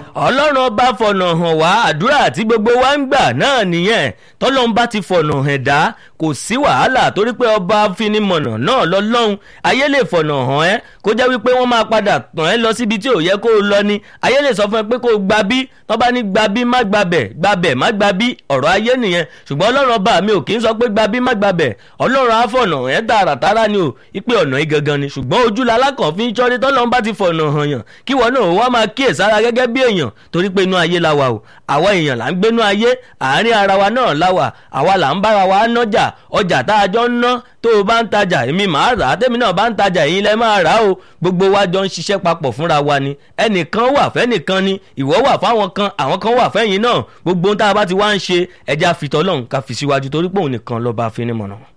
ọlọ́run ọba fọ̀nà hàn wá àdúrà tí gbogbo wa ń gbà náà nìyẹn tọ́lọ́run bá ti fọ̀nà hàn dá kò sí wàhálà torí pé ọba finimọ̀nà náà lọ́lọ́run ayé lè fọ̀nà hàn ẹ́ kó jẹ́ wípé wọ́n máa padà tàn ẹ́ lọ síbi tí ò yẹ kó o lọ ni ayé lè sọ fún ẹ pé kó o gba bí tọ́ bá ní gba bí má gbabẹ̀ gbabẹ̀ má gba bí ọ̀rọ̀ ayé nìyẹn ṣùgbọ́n ọlọ́run ọba mi ò kì í sọ pé gba bí má gbabẹ̀ ọlọ́run á fọ̀nà ẹ̀ tààràtàrà ni o ipe ọ̀nà yìí gangan ni ṣùgbọ́n ojú lalákàn fi ń ṣọ́rí tọ́lọ́run bá ti fọ̀nà hàn yàn kí wọn náà wá máa kíyèsára gẹ́gẹ́ bí èèyàn torí pé inú ayé la wà o àwa èèyàn là ń gbénú ayé àárín ara wa náà la wà àwa là ń bára wa nájà ọjà tá a jọ ń ná tó o bá ń tajà èmi màá rà á tèmi náà bá ń tajà èyí lẹ máa rà á o gbogbo wa jọ ń ṣiṣẹ́ papọ̀ fúnra wa ni ẹnìkan wà fẹ́nìkan ni ìwọ wà fáwọn kan àwọn kan wà fẹ́yìn náà gbogbo ohun tá a bá ti wá ń ṣe ẹja fìtọ́ lọ́hùn ká fi síwájú torí pé òun nìkan lọ́ba afinimọ̀nà.